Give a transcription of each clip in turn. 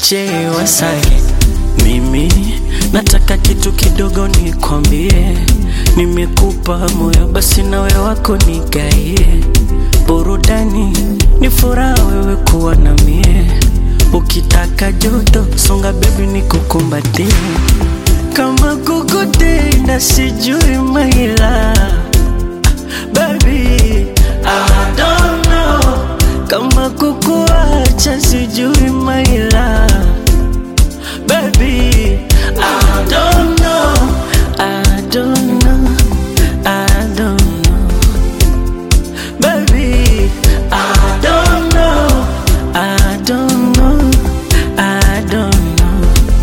wache wasali. Mimi nataka kitu kidogo nikwambie, nimekupa moyo, basi nawe wako nigaie. Burudani ni furaha wewe kuwa na mie, ukitaka joto songa bebi nikukumbatie, kama kukutenda sijui maila baby I don't know kama kukuacha sijui maila baby I don't know I don't know I don't know baby I don't know I don't know I don't know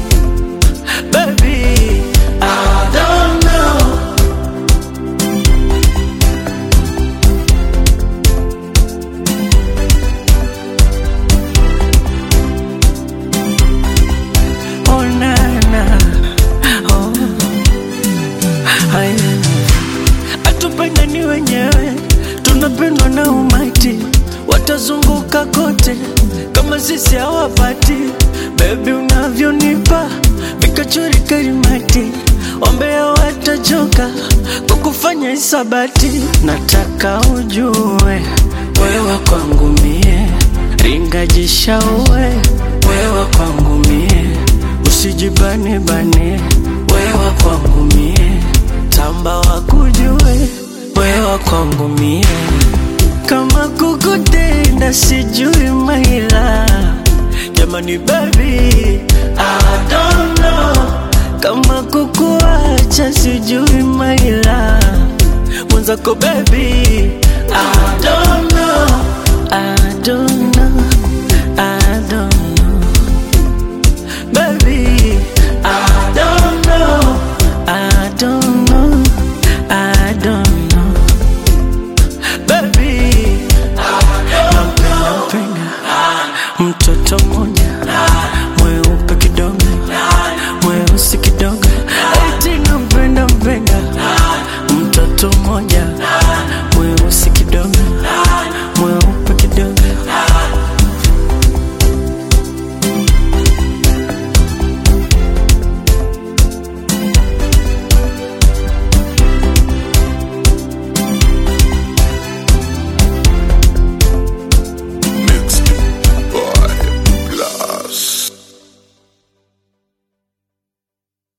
baby I don't know Oh na na oh haya atupendani wenyewe tunapendwa na umati watazunguka kote kama sisi hawapati bebi unavyonipa vikachori karimati wambea watachoka kukufanya isabati nataka ujue wewa kwangu mie ringajishaue wewa kwangu mie usijibane bane wewa kwangu mie tamba wakujue wewa kwangu mie kama kukutenda sijui maila jamani baby I don't know kama kukuacha sijui maila mwenzako baby I don't know I don't